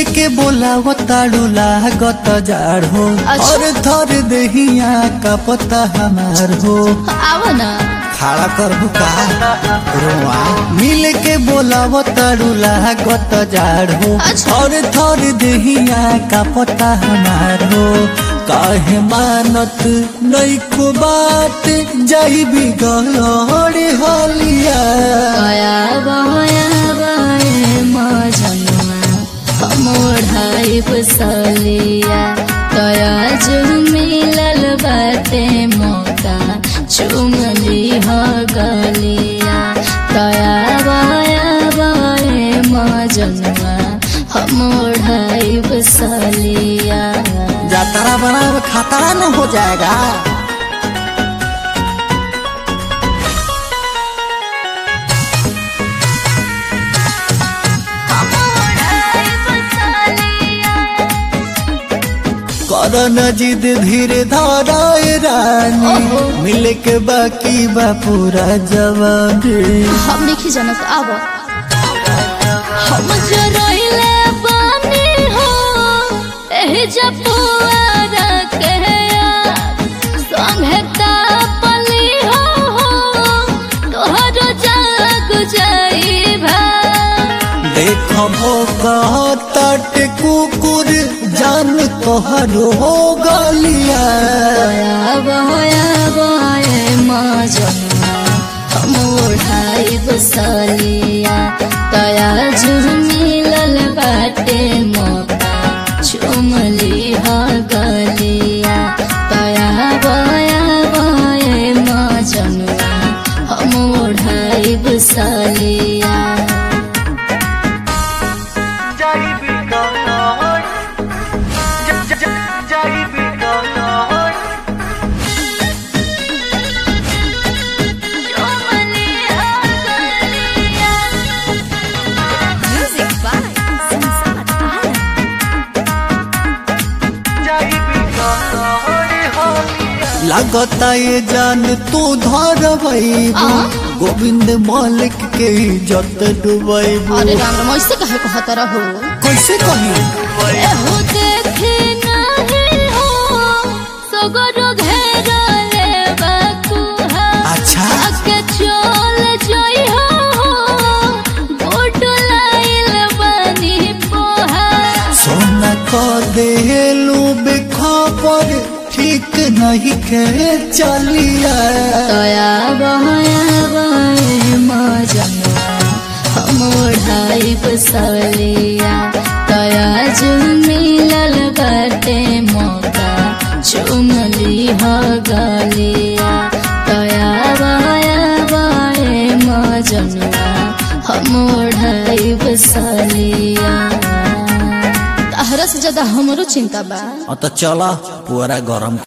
के बोलाव ताड़ू लागत जाड़ हो अच्छा। और थर दहिया का पता हमार हो आव ना खड़ा कर बुका रोआ मिल के बोलाव ताड़ू लागत जाड़ हो अच्छा। और थर दहिया का पता हमार हो काहे मानत नैको बात जाई बिगड़ हलिया गया बया बये मजनुआ मोढ़ाई बसलिया तया जो मिलल बाटे मौका चुमली हो गलिया तया बया बये मजनुआ मोढ़ाई बसलिया जातरा बना खतरा न हो जाएगा करन जिद धीरे धाराए रानी ओहो। मिले के बाकी बा पूरा जवानी हम नहीं जानत आब हम जरइले बानी हो एही जपुआरा के यार संगे तापली हो हो तोहर जाग जाइबा देखबो कहत कुकुर जान तोहरो हो गलिया बया बया बये मजनुआ हम ओढ़ाई बसलिया तया जुर मिलल बाटे मौका चुमली ह गलिया तया बया बये मजनुआ हम ओढ़ाई बसलिया Music by Samsat Alam. लगता ये जान तू धरबैबू आ? गोविंद मालिक के इज्जत डुबैबू अरे राम राम ऐसे कहे कहत रहो कैसे कही एहो देखे नाही हो सगरो घेरले बकुहा अच्छा आके चल जई हो गोट लाइल बनी पोहा सोना को देलू बेखबर ठीक नहीं के चलिया तया बहया बहे मजनुआ हम ओढ़ाई बसलिया तया जो मिलल बाटे मौका चुमली हो गलिया तया बहया बहे मजनुआ हम ओढ़ाई बसलिया तहरा से ज्यादा हमरो चिंता बा तो चला पूरा गरम